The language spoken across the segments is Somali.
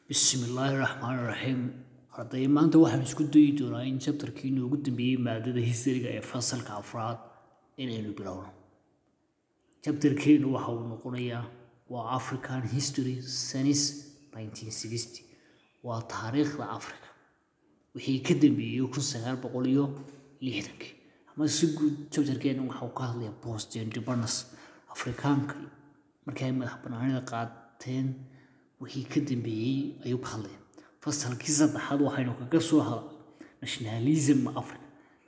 bismillaahi raxmaani raxiim arday maanta waxaan isku dayi doonaa in jabtarkii noogu dambeeyey maadada historyga ee fasalka afraad inaynu bilowno jabtarkeenu waxa uu noqonayaa waa african history sanis 1960 waa taariikhda africa wixii ka dambeeyey kun sagaal boqol iyo lixdankii ama si guud jabtarkeenu waxa uu ka hadlaya post independence afrikaanka markii ay madax banaanida qaateen wixii ka dambeeyey ayuu ka hadlaya fasalkii saddexaad waxaynu kaga soo hadlay nationalism africa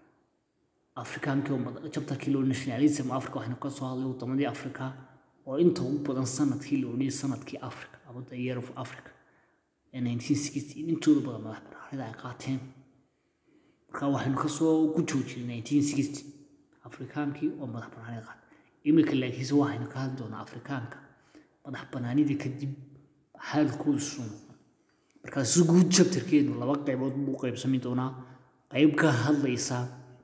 afrikaankii jabtarkii loo nationalism africa waxaynu ka soo hadlay wadamadii africa oo inta ugu badan sanadkii la odhiyay sanadkii africa ama the year of africa ee 1960 intooda badan madax banaanida ay qaateen marka waxaynu kasoo ku joojinay 1960 afrikaankii oo madax banaanida qaatay iminka laakiinse waxaynu ka hadli doonaa afrikaanka madax banaanida kadib xaalkoodu suu noqon markaa si guud jabtarkeenu laba qaybood buu qaybsami doonaa qayb ka hadlaysa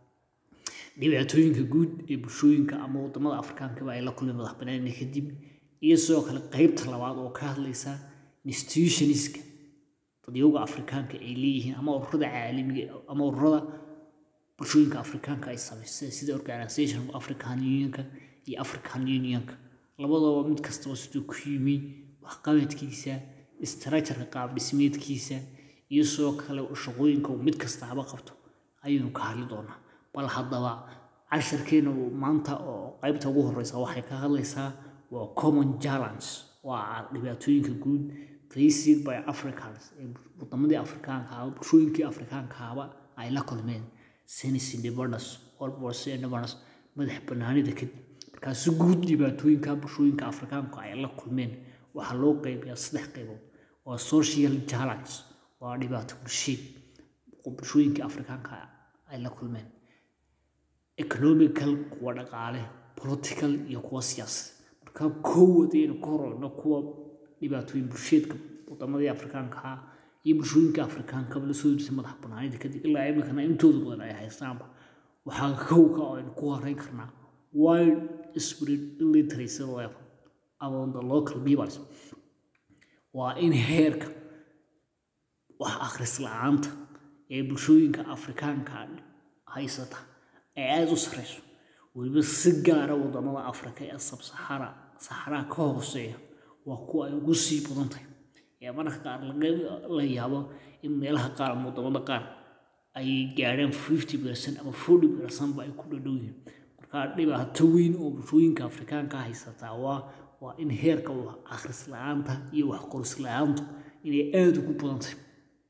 dhibaatooyinka guud ee bulshooyinka ama wadamada afrikaankaba ay la kulmeen madax banaanida kadib iyo sidoo kale qaybta labaad oo ka hadlaysa institutionska dadyowga afrikaanka ay leeyihiin ama ururada caalamiga ama ururada bulshooyinka afrikaanka ay samaysay sida organization of african unionka iyo african unionka labadaba mid kastaba siduu ku yimi waxqabadkiisa istrajarka qaab dhismeedkiisa iyo sidoo kale shaqooyinka uu mid kastaaba qabto ayaynu ka hadli doonaa bal haddaba casharkeena maanta oo qaybta ugu horeysa waxay ka hadlaysaa waa common challenge waa dhibaatooyinka guud faced by africans ee wadamadii afrikaanka ah bulshooyinkii afrikaankaaba ay la kulmeen since independence almost independence madax banaanida kadib markaa si guud dhibaatooyinka bulshooyinka afrikaanku ay la kulmeen waxaa loo qaybiyaa saddex qaybood waa social challenge waa dhibaato bulsheed bulshooyinkii afrikaanka ay la kulmeen economical kuwa dhaqaale political iyo kuwa siyaasad markaa koowad ayaynu ka horeyno kuwa dhibaatooyin bulsheedka wadamadii afrikaanka ah iyo bulshooyinka afrikaankaba lasoo dirtay madax banaanida kadib ilaa iminkana intooda badan ay haystaanba waxaa kowka oo aynu ku horeyn karnaa wide spirit illiteracy level among the local peoples waa in heerka wax akhris la-aanta ee bulshooyinka afrikaanka haysata ay aada u sareyso weliba si gaara wadamada afrika ee sabsaxara saxaraa ka hooseeya waa kuwa ay ugu sii badan tahay ee mararka qaar la yaabo in meelaha qaar ama wadamada qaar ay gaadheen fifty percent ama forty percentba ay ku dhadhow yihiin markaa dhibaato weyn oo bulshooyinka afrikaanka haysataa waa waa in heerka wax akhris la-aanta iyo wax qoris la-aantu inay aada ugu badan tahay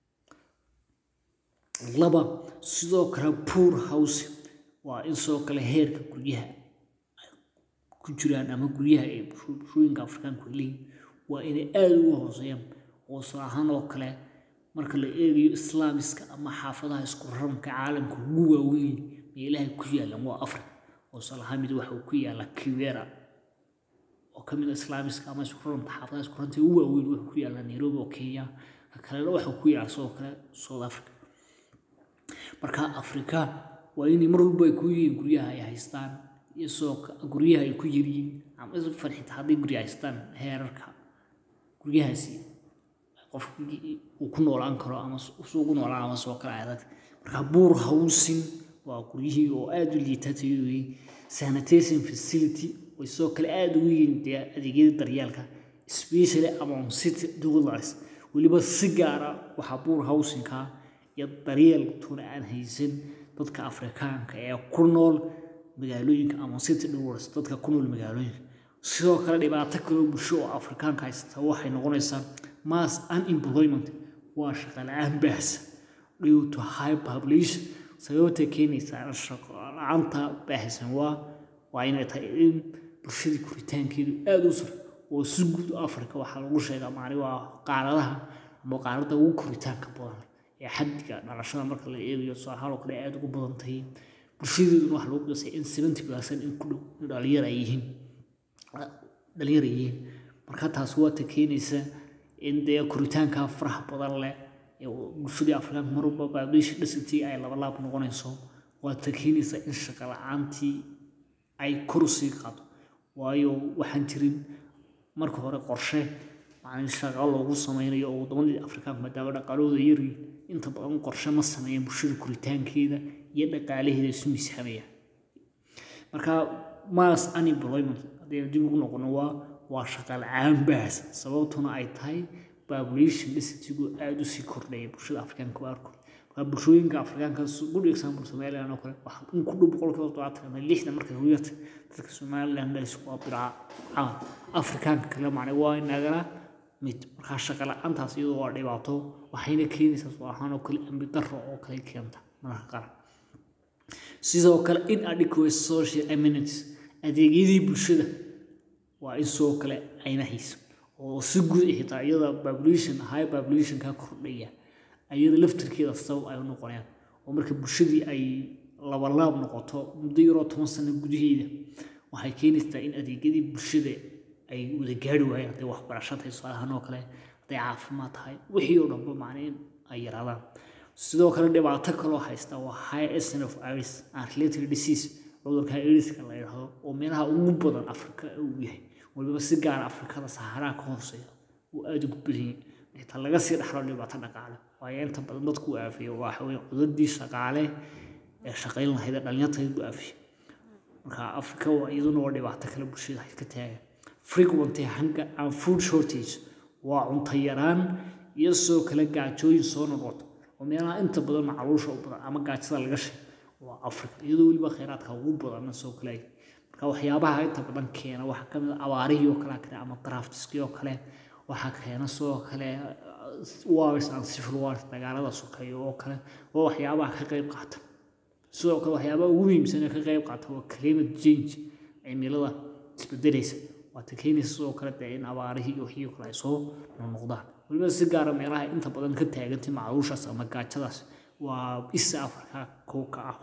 laba sidoo kale poor housing waa in sidoo kale heerka guryaha ku jiraan ama guryaha ee bulshooyinka afrikaanku ay leeyihin waa inay aada uga hooseeyaan hoose ahaan oo kale marka la eegayo islaamiska ama xaafadaha isku raranka caalamka ugu waaweyn meelaha ku yaalan waa africa hoose lahaa mid waxa uu ku yaala kiwera oo ka mid a islaamiska ama isku raranta xaafadaha isku raranta ugu waaweyn wuxuu ku yaala nairobi oo kenya ka kalena waxa ku yaala sidoo kale south africa marka afrika waa inay mar walba ay ku yihiin guryaha ay haystaan iyo sidoo guryaha ay ku yiryihiin ama farxita hadday gurya haystaan heerarka guryahaasi qofki uu ku noolaan karo ama ugu noolaan ama soo kale adag marka buur howsin waa guryihii oo aada u liitatayooyi sanitation facility way soo kale aada ugu yihiin dee adeegyada daryeelka especially among city dwellers weliba si gaara waxaa buur howsinka iyo daryeeltuna aan haysan dadka afrikaanka ee ku nool magaalooyinka ama city dwellers dadka ku nool magaalooyinka sidoo kale dhibaato kaloo bulsho oo afrikaanka haysata waxay noqonaysaa mass unemployment waa shaqo la-aan baahsan due to high population sababta keenaysaa shaqo la-aanta baahsan waa waa inay tahay in bulshadii koritaankeedu aada u sar oo si guud africa waxaa lagu sheegaa maani waa qaaradaha ama qaarada ugu koritaanka badan ee xaddiga dhalashada marka la eegayo sooxaal oo kale aada ugu badan tahay bulshadeeduna waxaa lagu qasay in seventy percent in ku dhow dhalinyar ay yihiin dhalinyar ay yihiin marka taas waa ta keenaysa in dee koritaanka faraha badan leh ee bulshadii afrikaanka mar walba baabdiisha dhisantii ay laba laab noqonayso waa ta keenaysa in shaqo la-aantii ay kor usii qaado waayo waxaan jirin marka hore qorshe macnii shaqo loogu sameynayo oo waddamadii afrikaanka maadaama dhaqaalahooda yaryiin inta badan qorshe ma sameeyaan bulshada koritaankeeda iyo dhaqaalaheeda isu miisaamayaan marka mass unemployment haddaynu dib ugu noqono waa waa shaqa la-aan baahsan sababtuna ay tahay population density-gu aada usii kordhaya bulshada afrikaanka qaarkood marka bulshooyinka afrikaanka good example somaliland oo kale waxa in ku dhow boqolkiiba todobaatan ama lixdan markay hooyata dadka somaliland dhalis waa biraa afrikaanka kale macne waa inagala mid markaa shaqa la-aantaas iyadoo waa dhibaato waxayna keenaysaa soo ahaan oo kale ambi darro oo kale keenta mararka qaar sidoo kale inadequate social amenities adeegyadii bulshada waa in sidoo kale ayna hayso oo si guud xitaa iyada population high populationka kordhaya ayada laftirkeeda sabab ay u noqonayaan oo marka bulshadii ay labalaab noqoto muddo yaroo toban sano gudaheeda waxay keenaysaa in adeegyadii bulshada ay wada gaari waayeen hadday waxbarasho tahay tusaalahaan oo kale hadday caafimaad tahay wixii oo dhanba macnii ay yaraadaan sidoo kale dhibaato kaloo haysta waa high escent of iris and related disease cudurka iriska la yidhaahdo oo meelaha ugu badan afrika uu yahay waliba si gaara afrikada saharaa ka hooseeya uu aada ugu badan yahay xitaa laga sii dhaxlo dhibaato dhaqaale waayo inta badan dadku u aafiyo waxa weye cudurdii shaqaale ee shaqayn lahayd ee dhalinyartayd u aafiyo marka afrika waa iyaduna waa dhibaato kale bulshada ka taagan frequent hunger and food shortage waa cunto yaraan iyo sidoo kale gaajooyin soo noqota oo meelaha inta badan macluusha u badan ama gaajada laga sheego waa afrika iyadoo weliba kheyraadka ugu badanna soo kale marka waxyaabaha inta badan keena waxaa kamid a abaarihii oo kale keena ama draftiskii oo kale waxaa keena sidoo kale wars and civil wars dagaalada sokeeya oo kale waa waxyaabaha ka qayb qaata sidoo kale waxyaabaha ugu muhiimsan ee ka qayb qaata waa climate change cimilada isbedelaysa waata keenaysa sidoo kale dee in abaarihii iyo wixii kale ay soo noqnoqdaan weliba si gaara meelaha inta badan ka taagantay macluushaas ama gaajadaas waa isa afrika kow ka ah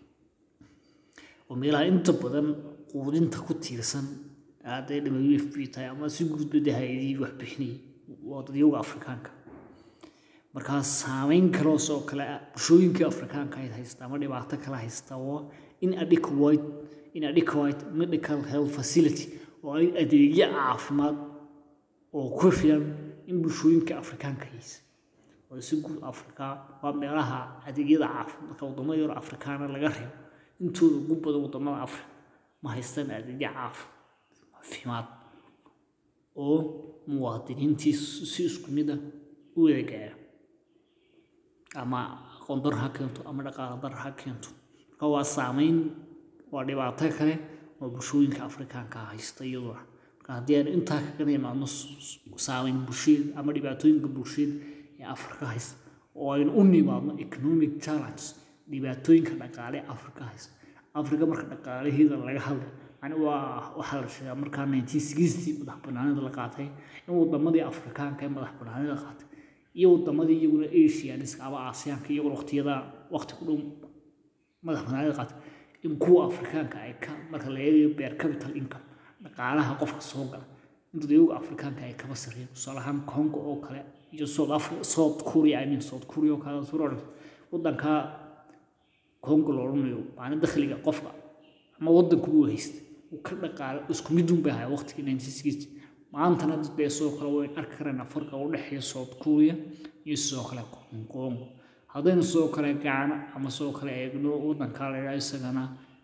oo meelaha inta badan quudinta ku tiirsan hadday w f b tahay ama si guudba de hay-adihii wax bixinayay waa dadyowga afrikaanka markaa saameyn kaloo soo kale bulshooyinkii afrikaanka ay haysta ama dhibaato kale haysta oo inadequate inadequate medical health facility oo ay adeegyo caafimaad oo ku filan in bulshooyinka afrikaanka haysa oo si guud afrika waa meelaha adeegyada caafimaadka wadamada yar afrikaana laga reebo intooda ugu badan wadamada afrika ma haystaan adeegyo caafimaad oo muwaadiniintii si isku mid ah u wada gaara ama aqoon dar ha keento ama dhaqaale dar ha keento marka waa saameyn waa dhibaato kale oo bulshooyinka afrikaanka haysta iyaduna marka haddii aan intaa kaga imaadno saameyn bulsheed ama dhibaatooyinka bulsheed ee afrika haysta oo aynu u nimaadno economic challenge dhibaatooyinka dhaqaale afrika haysta afrika marka dhaqaalaheeda laga hadlay yani waa waxaa la sheegaa markaa nineteen sixty madax banaanida la qaatay in wadamadii afrikaanka ee madax banaanida qaatay iyo wadamadii iyaguna asianiska ama aasiyaanka iyaguna waqtiyada waqti ku dhow madax banaanida qaatay in kuwa afrikaanka ay ka marka la eegayo beer capital income dhaqaalaha qofka soo gala inta iyagu afrikaanka ay kaba sarreeyeen tusaale ahaan congo oo kale iyo south africa south korea i mean south korea oo kale soo wadanka congo la odhanayo maalin dakhliga qofka ama wadanku uu haysta uu ka dhaqaalo isku mid un bay ahay waqtigii nineteen sixty maantana dee sidoo kale wayn arki karayna farqa u dhexeeya south korea iyo sidoo kale congo haddaynu sidoo kale gaano ama sidoo kale eegno wadanka la yidhaha isagana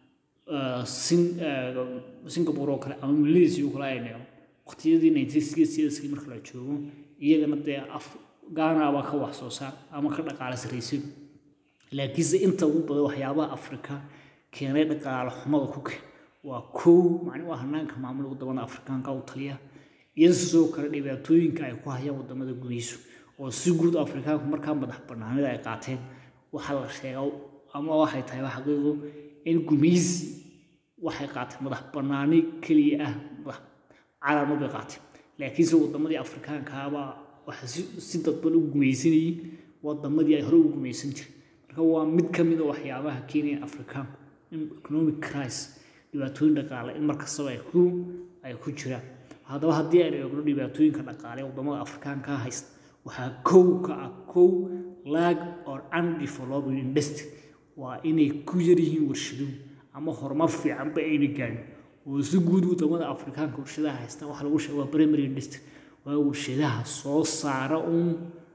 singapore oo kale ama malaysia oo kale aynu eegno waqtiyadii nineteen sixty marka la joogo iyagana dee af gaana baa ka wax soo saar ama ka dhaqaale sarraysan laakiinse inta ugu badan waxyaabaha afrika keenay dhaqaale xumada ku keen waa kow macni waa hanaanka maamul wadamada afrikaanka u taliya iyo sidoo kale dhibaatooyinka ay ku hayaan wadamada gudihiisu oo si guud afrikaanku markaa madax banaanida ay qaateen waxaa la sheega ama waxay tahay xaqiiqo in gumaysi waxay qaateen madax banaani keliya ah madax calaamo bay qaateen laakiinse wadamadii afrikaankaabaa waxa si dadban u gumaysanayay wadamadii ay hore u gumaysan jireen marka waa mid ka mid a waxyaabaha keenaya afrikaanku in economic crisis dhibaatooyin dhaqaale in markastaba ay ku ay ku jiraan haddaba haddii aynu eegno dhibaatooyinka dhaqaale ee wadamada afrikaanka haysta waxaa kow ka ah kow lag or undeveloped industry waa inay ku yar yihiin warshaduhu ama horumar fiicanba ayna gaarin oo si guud wadamada afrikaanka warshadaha haysta waxaa lagu sheega waa primary industry waa warshadaha soo saara uun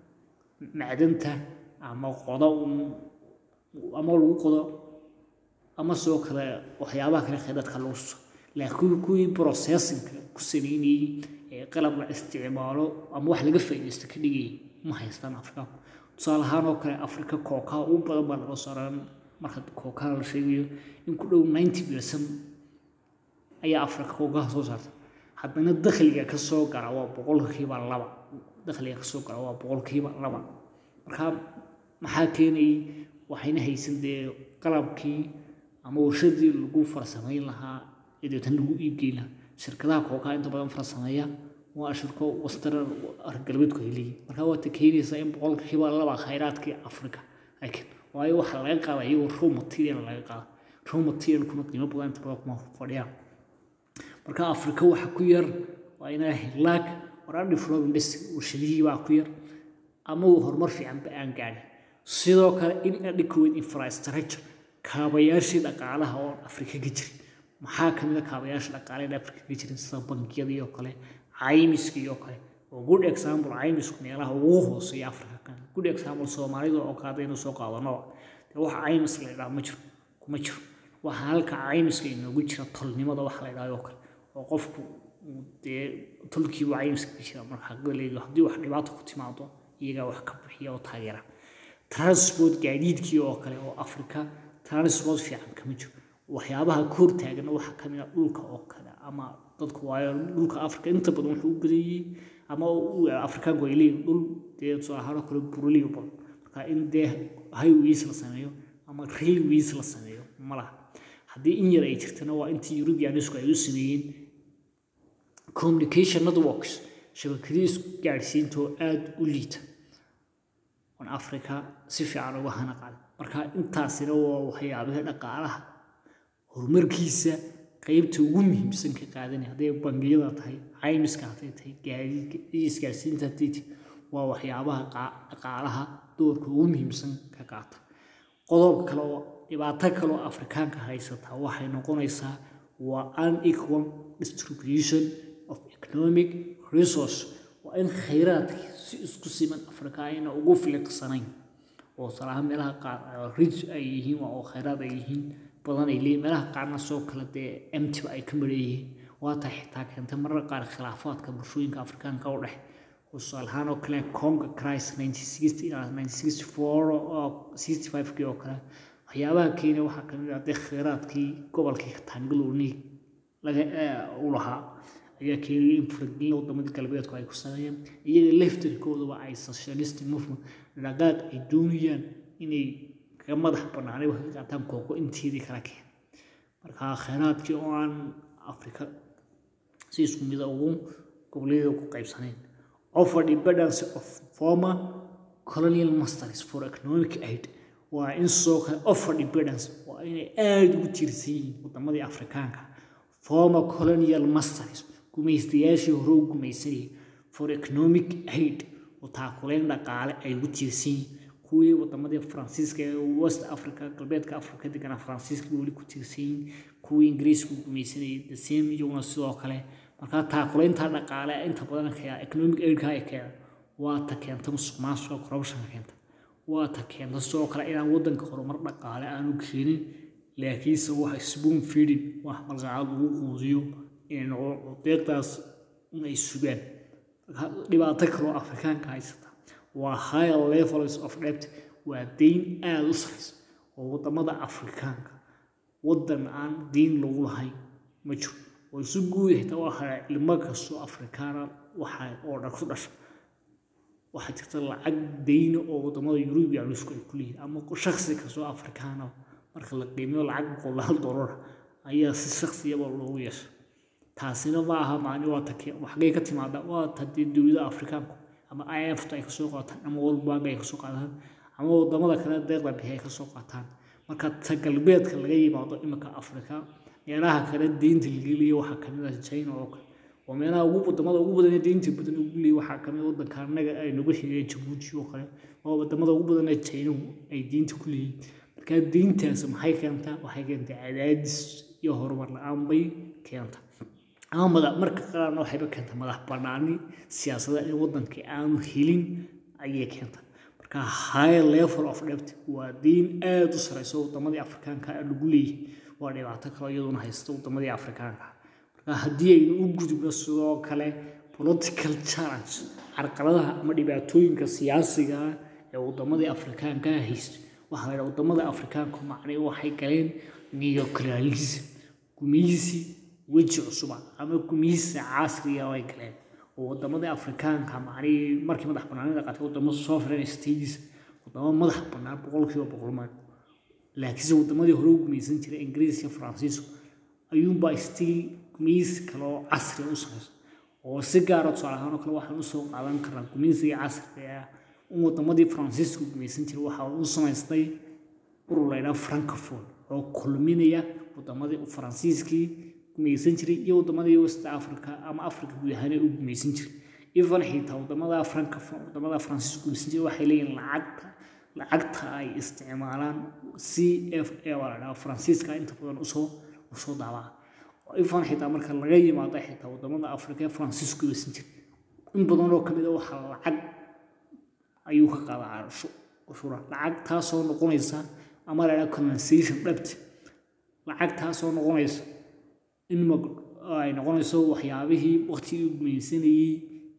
macdanta ama qodo uun ama lagu qodo ama sidoo kale waxyaabaha kale kheyraadka lagu suso laakiin kuwii processinka ku sameynayey ee qalab la isticmaalo ama wax laga faa'iidaysto ka dhigayay ma haystaan afrikaanku tusaale ahaan oo kale afrika kookaa ugu badan baa laga saaran marka kookaa la sheegayo in ku dhow ninety percent ayaa afrika kookaha soo saarta haddana dakhliga ka soo gara waa boqolkiiba laba dakhliga ka soo gara waa boqolkiiba laba marka maxaa keenayay waxayna haysan dee qalabkii ama warshadii lagu farsamayn lahaa ee deetan lagu iibgeyn lahaa shirkadaha kookaha inta badan farsameeya waa shirko wastara galbeedku ay leeyihin marka waata keenaysaa in boqolkiiba laba khayraadkii afrika ay keen waayo waxaa laga qaada iyagoo raw material laga qaada raw materialkuna qiimo badan inta badan kuma fadhiyaan marka afrika waxa ku yar waa inaa hilaag waraan development industry warshadihii baa ku yar ama uu horumar fiicanba aan gaadhin sidoo kale in adequate infrastructure kaabayaashii dhaqaalaha oo afrika ka jirin maxaa ka mid a kaabayaasha dhaqaalaha ee afrika ka jirin sida bangiyadii oo kale caymiskii oo kale oo good example caymisku meelaha ugu hooseeya afrika kan good example soomaalida oo kale haddaynu soo qaadano dee waxa caymis la idhaha ma jiro kuma jiro waxa halka caymiska inoogu jira tolnimada waxa la idhaha oo kale oo qofku dee tolkiibu caymiska ka jira marka galeedu haddii wax dhibaato ku timaado iyagaa wax ka bixiya oo taageera transport gaadiidkii oo kale oo afrika transport fiican kama jiro waxyaabaha ka hortaagana waxaa ka mid a dhulka oo kale ama dadku waayo dhulka afrika inta badan wuxuu u badanyey ama afrikaanku ay leeyihin dhul dee tusaale ahaan oo kale buraliyo badan marka in dee highways la sameeyo ama railways la sameeyo ma laha haddii in yar ay jirtana waa intii europeanisku ay u sameeyeen communication networks shabakadii isku gaadhsiinta oo aada u liita on africa si fiican uga hana qaaday marka intaasina waa waxyaabihii dhaqaalaha horumarkiisa qeybta ugu muhiimsan ka qaadanaya hadday bangiyada tahay caymiska hadday tahay gaadiidka iyo isgaarsiinta hadday tahay waa waxyaabaha dhaqaalaha doorka ugu muhiimsan ka qaata qodob kale oo dhibaato kale oo afrikaanka haysataa waxay noqonaysaa waa unequal distribution of economic resource waa in khayraadka si isku siman afrika ayna ugu filiqsanayn oo salaha meelaha qaar rich ay yihiin oo khayraad ay yihiin badan ay leeyihin meelaha qaarna soo kale dee emtiba ay ka mareeyihiin waata xitaa keentay marar qaar khilaafaadka bulshooyinka afrikaanka u dhex tusaale ahaan oo kale conga crisis nineteen sixty ilaa nineteen sixty four oo sixty five kii oo kale waxyaabaha kenya waxaa ka mid ah dee khayraadkii gobolkii katangaloni laga u lahaa ayaa keenayay in faragelin wadamadii galbeedku ay ku sameeyeen iyaga leftirkooduba ay socialist movement dhaqaaq ay doonayaan inay kaga madax banaanay wax ka qaataan kooko inteedii kala keen marka khayraadkii oo aan afrika si isku mida ugu goboleeda ku qaybsanayn offer dependence of former colonial masters for economic aid waa in soo kale offer dependence waa inay aada ugu tiirsan yihiin wadamadii afrikaanka former colonial masters gumaystayaashii hore u gumaysanayay for economic aid oo taakuleyn dhaqaale ay ugu tiirsan yihiin kuwii wadamadii faransiiska ee west africa galbeedka africa deganaa faransiiska weli ku tiirsan yihiin kuwii ingiriisku gumaysanayay the same iyaguna sidoo kale markaa taakuleynta dhaqaale inta badan kaya economic aidka ay keena waa ta keenta musuq maasuqa corruptionka keenta waa ta keenta sidoo kale inaan wadanka horumar dhaqaale aanu keenin laakiinse waxa spoon feeding wax malqacad lagu quudiyo inay noqdo deeqdaas inay sugaan dhibaato kaloo afrikaanka haysata waa higher levels of debt waa deyn aada u saraysa oo wadamada afrikaanka wadan aan deyn lagu lahayn ma jiro oo isu guud xitaa waxa ilmo kastoo afrikaana waxa oo dhan ku dhasha waxaa jirta lacag deyna oo wadamada yurubiyanisku ay ku leeyihin ama shaksi kastoo afrikaana marka la qiimeyo lacag boqolaal dollar ayaa si shaksiyaba loogu yeesha taasina ma aha maani waa ta waxgay ka timaada waa ta dee dowladaha afrikaanku ama imfta ay kasoo qaataan ama world bank ay kasoo qaataan ama wadamada kale deeqda bixi ay kasoo qaataan marka ta galbeedka laga yimaado iminka afrika meelaha kale deynta lageliya waxaa kamid ah china oo kale oo meelaha ugu wadamada ugu badan ee deynta badan ugu leeya waxaa kamid wadanka annaga ay nagu xigeen jabuuti oo kale oo wadamada ugu badan ee chinahu ay deynta ku leeyihin marka deyntaas maxay keentaa waxay keentaa cadaadis iyo horumar la-aan bay keentaa ama madax marka qaarna waxayba keenta madax banaani siyaasadda in wadankii aanu helin ayay keenta marka high level of debt waa diin aada u sareyso wadamadii afrikaanka lagu leeyahay waa dhibaato kale iyaduna haysta wadamadii afrikaanka marka haddii aynu u gudubno sidoo kale political challenge carqaladaha ama dhibaatooyinka siyaasiga ah ee wadamadii afrikaanka haysta waxaa la yidhaha wadamada afrikaanku macnay waxay galeen neoclaralism gumeysi weji cusuba ama gumeysi casriga ay galeen oo wadamadii afrikaanka macnay markii madax banaanida qaatay wadamo sovereign states wadamo madax banaan boqolkiiba boqol maan laakiinse wadamadii hore u gumeysan jiray ingiriis iyo faransiisku ayuunbaa still gumeysi kale oo casri u samaysa oo si gaara tusaale ahaan oo kale waxaan usoo qaadan karnaa gumeysiga casriga ah in wadamadii faransiisku gumeysan jiray waxa uu samaystay urur laydhaa francophone oo kulminaya wadamadii faransiiskii gumeysan jiray iyo wadamadii west africa ama africa guud ahaan u gumeysan jiray even xitaa wadamada francophone wadamada faransiisku gumeysan jiray waxay leeyihin lacagta lacagta ay isticmaalaan c f a waa la dhaha faransiiska inta badan usoo usoo daabaa ifan xitaa marka laga yimaado xitaa wadamada afrika ee faransiisku gumeysan jiray in badan oo kamid a waxaa lacag ayuu ka qaadaa ushura lacag taasoo noqonaysa ama la dhaha compensation debt lacag taasoo noqonaysa in ay noqonayso waxyaabihii waqtigii uu gumeysanayey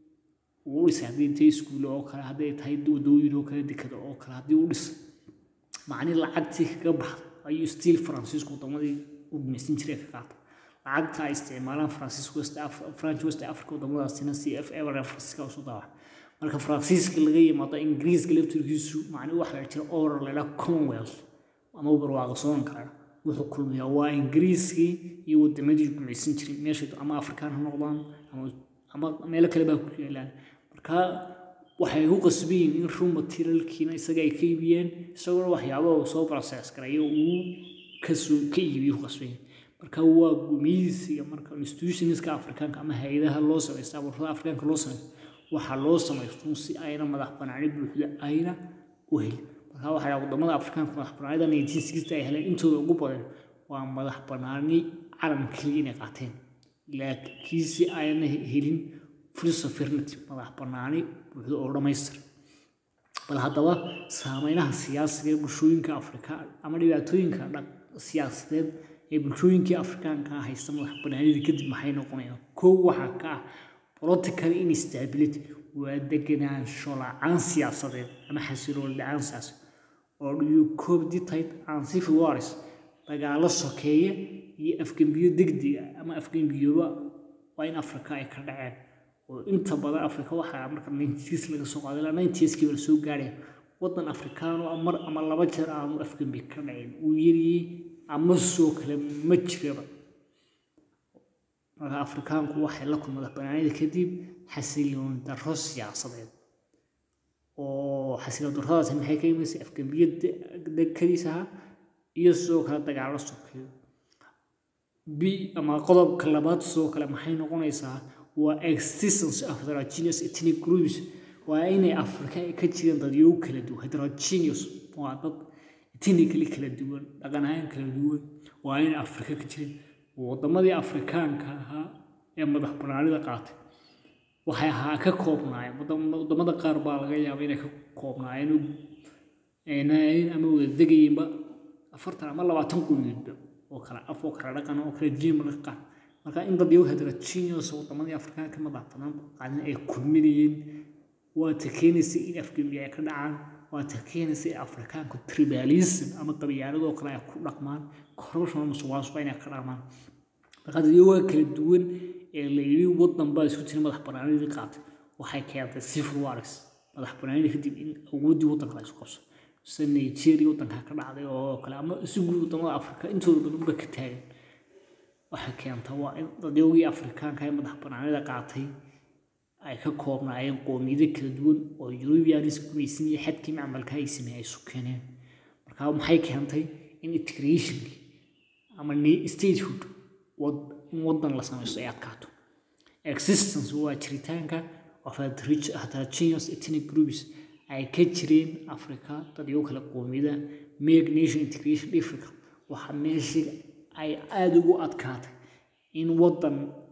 uu dhisay haddii tahay iskuulle oo kale hadday tahay wadooyin oo kale dekada oo kale haddii uu dhisay macnii lacagtii kaga baxda ayuu stiil faransiisku wadamadii u gumeysan jiray ka qaata lacagta ay isticmaalaan faransiisku west french west africa wadamadaasina c f a faransiiska usu daawac marka faransiiska laga yimaado ingiriiska laftirkiisu macni waxa la jira oral la yidhaha commonwealth ama barwaaqa soonka wuxuu kulmiyaa waa ingiriiskii iyo wadamadii gumeysan jiray meesha ama afrikaan ha noqdaan ama meelo kale baa ku yaalaan marka waxay ku qasbayiin in raw materialkiina isaga ay ka iibiyeen isaguna waxyaaba uu soo process garayo uu kasoo ka iibiyo ku qasbayiin marka waa gumeysiga marka institutionska afrikaanka ama hay-adaha loo samaysta abuurada afrikaanka loo samaysta waxaa loo samaysto si ayna madax banaani buuxda ayna u helin marka waxaa wadamada afrikaanka madax banaanida nineteen sixty ay heleen intooda ugu badan waa madax banaani calan keliya inay qaateen laakiinse ayna helin free sovereignty madax banaani buuxda oo dhammaystir bal haddaba saameynaha siyaasiga ee bulshooyinka afrika ama dhibaatooyinka siyaasadeed ee bulshooyinkii afrikaanka haysta madax banaanida kadib maxay noqonayaan kow waxaa ka ah political instability waa degenaansho la-aan siyaasadeed ama xasiloon la-aan siyaasadeed oo dhiyo koob ditayd aan civil wars dagaalo sokeeye iyo afgembiyo degdega ama afgembiyooba waa in afrika ay ka dhaceen oo inta badan afrika waxaa marka ninetiis laga soo qaaday ilaa ninetieskiiba lasoo gaadhaya wadan afrikaano mar ama laba jeer aanu afgembi ka dhacin uu yariyey ama soo kale ma jiraba marka afrikaanku waxay la kulmada banaanida kadib xasiloon darro siyaasadeed oo xasiloon darradaasi maxay ka imaysay afgembiyo kadiis ahaa iyo sidoo kale dagaalo sokeeyo b ama qodobka labaad sidoo kale maxay noqonaysaa waa existence of heterogeneous ethnic groups waa inay afrika ka jireen dadyo kala duwan heterogeneous waa dad ethnically kala duwan dhaqan ahaan kala duwan waa inay afrika ka jireen wadamadii afrikaanka ahaa ee madax banaanida qaatay waxay ahaa ka koobnaayeen wadamada qaar baa laga yaaba inay ka koobnaayeen ama wada degayeenba afartan ama labaatan quniidba oo kale af oo kale dhaqan oo kale diin marka qaar marka in dad yahu heterogeneous wadamadii afrikaanka madax banaan qaadin ay kulminayeen waa ta keenaysa in afgembi ay ka dhacaan waa ta keenaysa in afrikaanku tribalism ama qabyaaladoo kale ay ku dhaqmaan corruption musuqmaasuqa inay ka dhaqmaan marka dadyaga kala duwan ee la yidhi wadan baa isku jira madax banaanidii qaatay waxay keentay civil wars madax banaanida kadib in awooddii wadanka la isu qabso sida nigeria wadanka ka dhacday oo kale ama isu guud wadamada afrika intooda badan ba ka taagan waxay keenta waa in dadyogii afrikaanka ee madax banaanida qaatay ay ka koobnaayeen qoomiyado kala duwan oo eurubianis gumaysan iyo xadkii macmalka ay sameeyey ay isu keeneen marka maxay keentay in integrationkii ama statehood in wadan la samaysto ay adkaato existence waa jiritaanka of heterogeneous ethnic groups ay ka jireen africa dadyo kale qoomiyada make nation integration difficult waxaa meeshii ay aada ugu adkaatay in wadan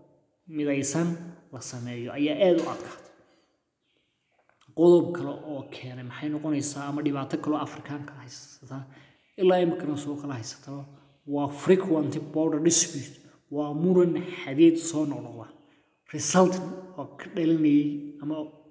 midaysan la sameeyo ayaa aada u adkaatay qodob kale oo keenay maxay noqonaysaa ama dhibaato kaloo afrikaanka haysataa ilaa imikana soo kala haysataba waa frequent border dispute waa muran xadeed soo noqnoqda resultant oo ka dhalinayay ama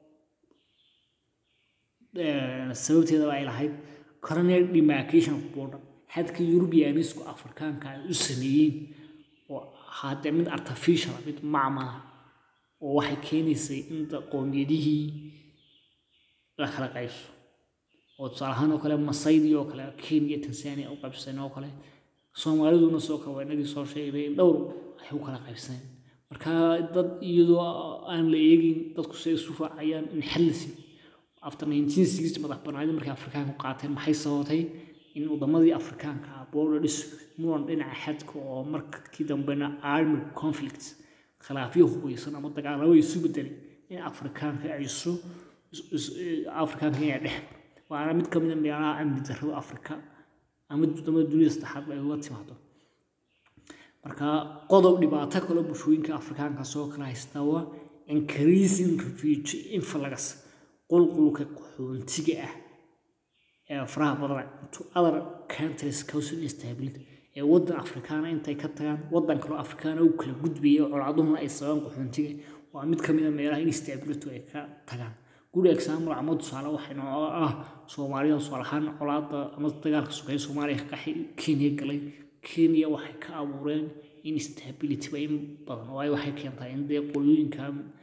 sababteedaba ay lahayd colonial demarcation of border xadka yurubiyanisku afrikaanka ay u sameeyeen oo haddee mid artificial mid macmala oo waxay keenaysay in qoomiyadihii la kala qaybso oo tusaale ahaan oo kale masaydii oo kale kenya tanzania u qaybsan oo kale soomaaliduna soo kale waa inagii soo sheegnay in dhowr ay u kala qaybsaneen marka dad iyadoo aan la eegin dadku si ay isu raacayaan in xallisi after nineteen sixty madax banaanida markay afrikaanku qaateen maxay sababtay in wadamadii afrikaanka ah border dispute muran dhinaca xadka oo markii dambena army conflict khilaafyo hubeysan ama dagaalamo isu bedelay in afrikaanka ay isu afrikaanka inay dhex waana mid ka mid a meelaha amni darrada afrika ama wadamada dunida saddexaad ay uga timaado marka qodob dhibaato kale bulshooyinka afrikaanka soo kala haystaa waa increasing refugee influx qulqulka qaxoontiga ah ee faraha badan to other countries causing instability ee wadan afrikaana intay ka tagaan wadan kaloo afrikaana u kala gudbaya colaaduhuna ay sababaan qaxoontiga waa mid ka mid a meelaha instability ay ka tagaan good example ama tusaale waxaynu ah soomaalida tusaale ahaan colaada ama dagaalka sokeeye soomaaliya ka qaxay kenya galay kenya waxay ka abuureen instability ba in badan oo ay waxay keentaa in dee qolyooyinka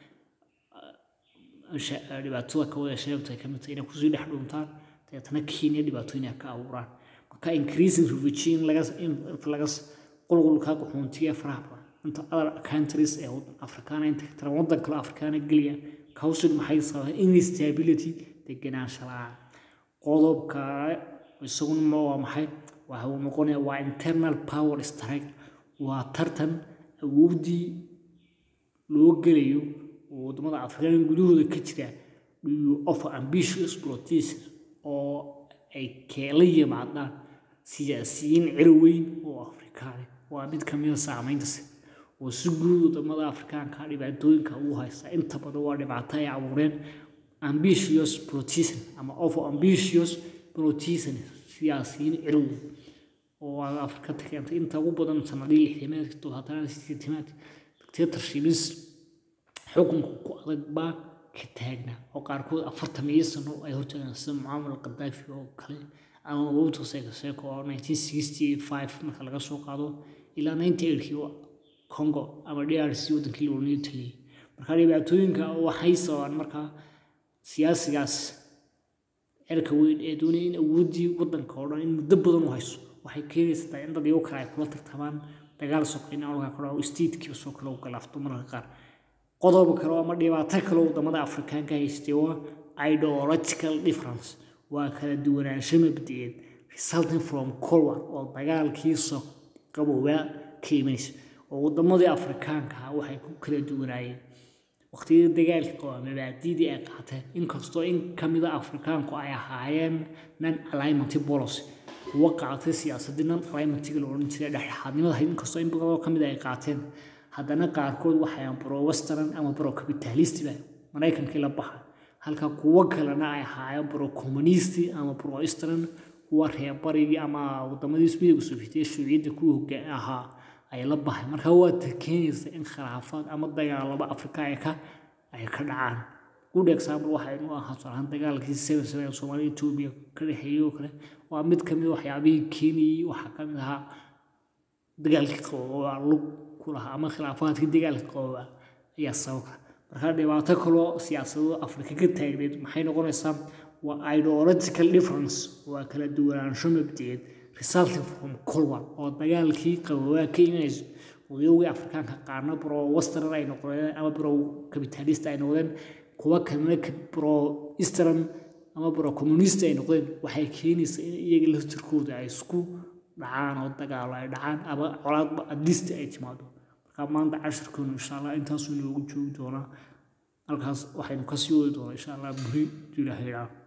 dhibaatada ka wada sheegto ay kamid tahay inay kusii dhex dhuuntaan dabeetana kenya dhibaatooyin ay ka abuuraan marka increasing refugee in laga laga qulqulka qaxoontiga faraha badan inta other countries ee afrikaana inta ka taran wadan kale afrikaana geliya causing maxay sababay instability degenaansha la-aan qodobka isaguna waa maxay waxa uu noqonaya waa internal power strike waa tartan awooddii loo gelayo oo wadamada afrikaan gudahooda ka jira of ambitious politicians oo ay keela yimaadaan siyaasiyiin cirweyn oo afrikaani waa mid ka mida saamayntasi oo si guud wadamada afrikaanka dhibaatooyinka ugu haysta inta badan waa dhibaato ay abuureen ambitious politician ama of ambitious politician siyaasiyiin cirweyn oo afrika keentay inta ugu badan sanadii lixdamaadki toddobaatanaad sideetamaad dictatorships xukunka ku adag baa ka taagnaa oo qaarkood afartan iyo sano ay hortaagan sida mucaamar qadaafi oo kale ama mobutu seko seko oo nineteen sixty five marka laga soo qaado ilaa ninety eightkii congo ama d r c wadankii looniyo taliyey marka dhibaatooyinka waxay sababaan markaa siyaasigaas cirka weyn ee doonaya in awooddii wadanka oo dhan in muddo badan u hayso waxay keenaysataa in dad iyago kale ay kula tartamaan dagaal soqeyna olka kale oo statekiiba soo kale u galaafto mararka qaar qodob kale ama dhibaato kale wadamada afrikaanka haystay waa ideological difference waa kala duwanaansho mabdiyeed resulting from cold war oo dagaalkii soo qaboobaa ka imanaysa oo wadamadii afrikaanka ah waxay ku kala duwanaayeen waqtiyadii dagaalka qaba mabaadiidii ay qaateen inkastoo in ka mid a afrikaanku ay ahaayeen non alignment policy kuwa qaatay siyaasadii non alignmentiga la odhan jiray dhexdhexaadnimada ahayd inkastoo in badanoo ka mid ay qaateen haddana qaarkood waxay pro western ama pro capitalist ba maraykankii la baxa halka kuwo kalena ay ahaayeen pro communist ama pro eastern kuwa reerbarigii ama wadamadii ismidiga sofietiya shuuciyadda kuwa hogaan ahaa ay la baxay marka waa ta keenaysa in khilaafaad ama dagaalaba afrika ay ka ay ka dhacaan good example waxaynu ahaa tusaalahaan dagaalkii seven seven soomaaliya etoobiya ka dhexeeyey oo kale waa mid kamid waxyaabihii keenayey waxaa kamid ahaa dagaalkii qabooba lug ku lahaa ama khilaafaadkii dagaalka qabooba ayaa sababka marka dhibaato kaloo siyaasado afrika ka taagneed maxay noqonaysaa waa ideological difference waa kala duwanaansho mabdiyeed resulting from cold war oo dagaalkii qaboobaa ka imanayso wadayogii afrikaanka qaarna bro western ay noqdeen ama bro capitalist ay noqdeen kuwa kalena bro eastern ama bro communist ay noqdeen waxay keenaysaa in iyaga laftirkooda ay isku dhacaan oo dagaalo ay dhacaan ama colaadba adlisti ay timaado marka maanta cashirkeenu insha allah intaasuu inoogu joogi doonaa halkaas waxaynu kasii wadi doonaa insha allah buri ilaahay